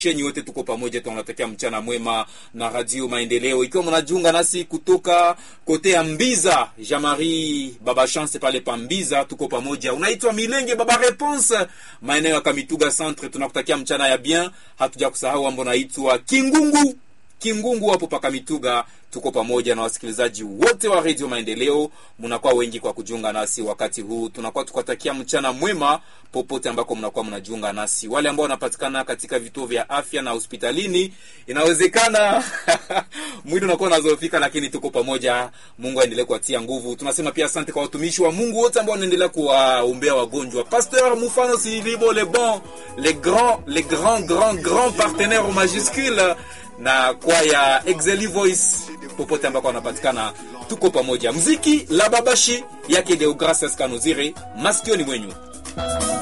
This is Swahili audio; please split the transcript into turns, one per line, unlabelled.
Chenyi wote tuko pamoja, tunatakia mchana mwema na Radio Maendeleo. Ikiwa mnajiunga nasi kutoka kote ya Mbiza, Jean-Marie Baba Chance pale pa Mbiza, tuko pamoja. Unaitwa Milenge Baba Response, maeneo ya Kamituga Centre, tunakutakia mchana ya bien. Hatuja kusahau ambo naitwa Kingungu Kingungu hapo paka Mituga, tuko pamoja na wasikilizaji wote wa Radio Maendeleo. Mnakuwa wengi kwa kujiunga nasi wakati huu, tunakuwa tukatakia mchana mwema popote ambako mnakuwa mnajiunga nasi. Wale ambao wanapatikana katika vituo vya afya na hospitalini, inawezekana mwili unakuwa unazofika, lakini tuko pamoja. Mungu aendelee kuatia nguvu. Tunasema pia asante kwa watumishi wa Mungu wote ambao wanaendelea kuwaombea wagonjwa. Pasteur Mufano Silibo, les bons, les grands, les grands, grands, grands partenaires au majuscule na kwaya Exeli Voice popote ambako wanapatikana, tuko pamoja. Mziki la babashi yake Deogracias Kanuzire, masikioni mwenyu.